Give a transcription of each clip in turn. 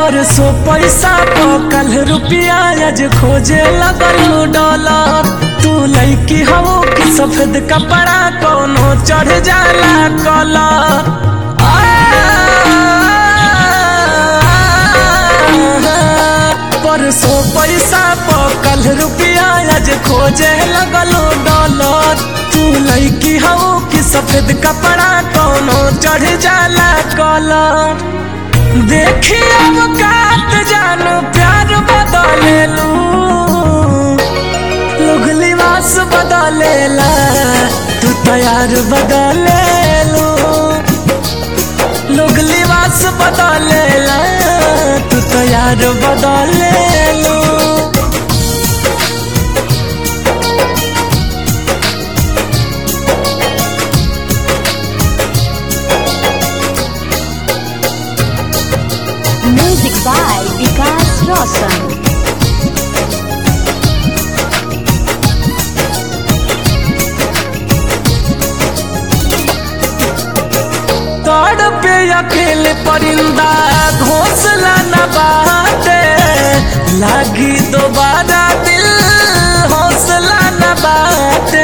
परसों पैसा कल रुपया आज खोजे लगल डॉलर तू लैकी हो कि सफेद कपड़ा कोनो चढ़ जाला कलर परसों पैसा कल रुपया आज खोजे लगल डॉलर तू लैकी हो कि सफेद कपड़ा कोनो चढ़ जाला कलर देखी अब कात जानो प्यार बदले लू लोग लिबास बदलेला तू तैयार बदले लू लोग लिबास बदलेला तू तैयार बदले लू Music by Vikas Roshan. तोड़ पे अकेले परिंदा घोंसला न बाटे लागी दोबारा दिल हौसला न बाटे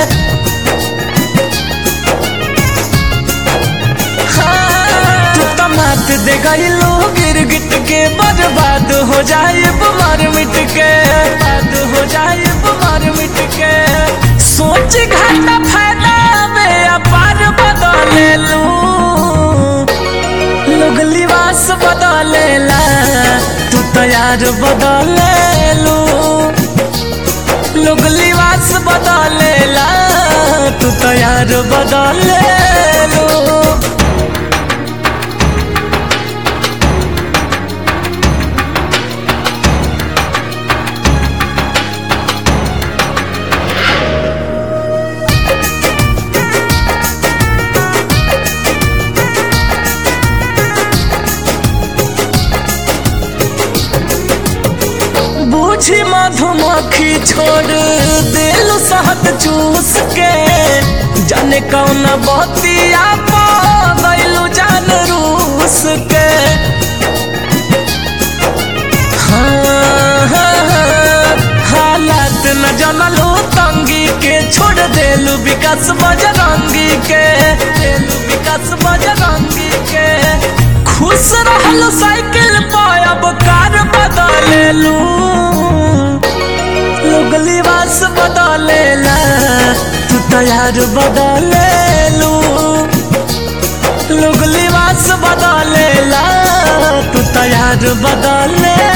हाँ, तू तो मात दे गईलो गिरगिट के बर्बाद हो जाए मर मिट के बर्बाद हो जाए मर मिट के सोच घाटा फायदा में अपार बदले लू लोग लिबास बदलेला तू तैयार बदले लू लोग लिबास बदलेला तू तैयार बदले लू बूझी मधुमक्खी छोड़ दिल शहद चूस के जाने कौन बतिया पागलू जान रूस के हाँ, हाँ, हाँ, हालात न जनलू तंगी के छोड़ देलू विकास बजरंगी के देलू विकास बजरंगी के खुश रहलू साइकिल पायब कार बदलेलू लोग लिबास बदलेला तू तैयार बदलेलू लोग लिबास बदलेला तू तैयार बदले